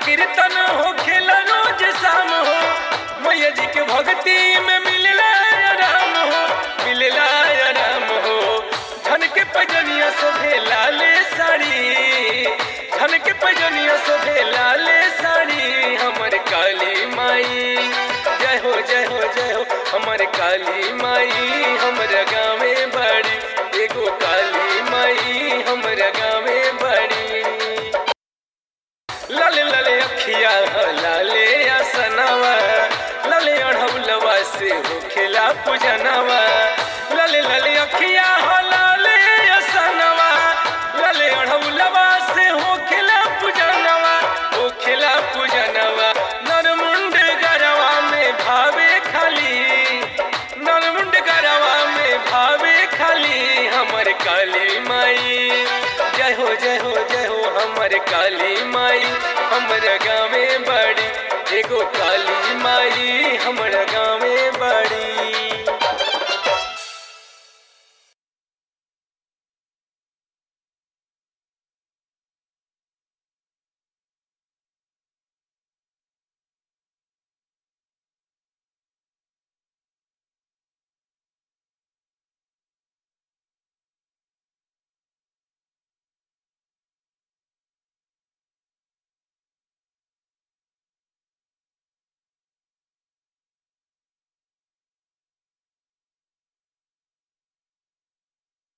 कीर्तन हो खेला रोज शाम हो मैया जी के भक्ति में मिलला आराम हो मिलला आराम हो धन के पजनिया शोभे लाले साड़ी धन के पजनिया शोभे लाले साड़ी हमर काली माई जय हो जय हो जय हो हमर काली माई हमर गाँवे बड़ी एगो काली माई हमर गाँवे बड़ी लाले लाले अखिया ह लाले आसनवा लाले अढ़ौलवा से हो खेला पूजनवा लाले लाले अखिया ह लाले आसनवा लाले अढ़ौलवा से हो खेला पूजनवा हो खेला पूजनवा नरमुंड गरवा में भावे खाली नरमुंड गरवा में भावे खाली हमर काली माई जय हो जय हो जय हो हमर काली माई हमर गाँवे बड़ी एगो काली माई हमर गाँवे बड़ी